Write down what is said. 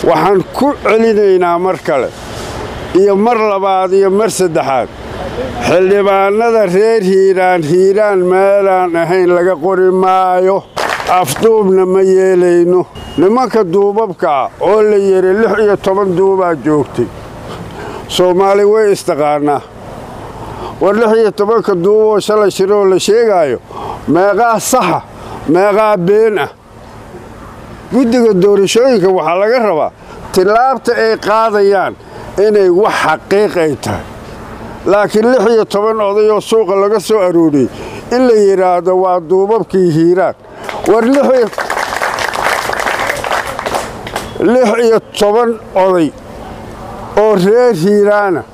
waxaan ku celinaynaa mar kale iyo mar labaad iyo mar saddexaad xildhibaannada reer hiiraan hiiraan meelaan ahayn laga qori maayo afduubna ma yeelayno nimanka duubabkaa oo la yidhi lix iyo toban duubaa joogtay soomaali way istaqaannaa war lix iyo tobanka duuboo shalay shiroo la sheegaayo meeqaa saxa meeqaa been ah guddiga doorashooyinka waxaa laga rabaa tillaabta ay qaadayaan inay wax xaqiiq ay tahay laakiin lix iyo toban odayoo suuqa laga soo arooriyey in la yidhaahdo waa duubabkii hiiraan war lix iyo toban oday oo reer hiiraana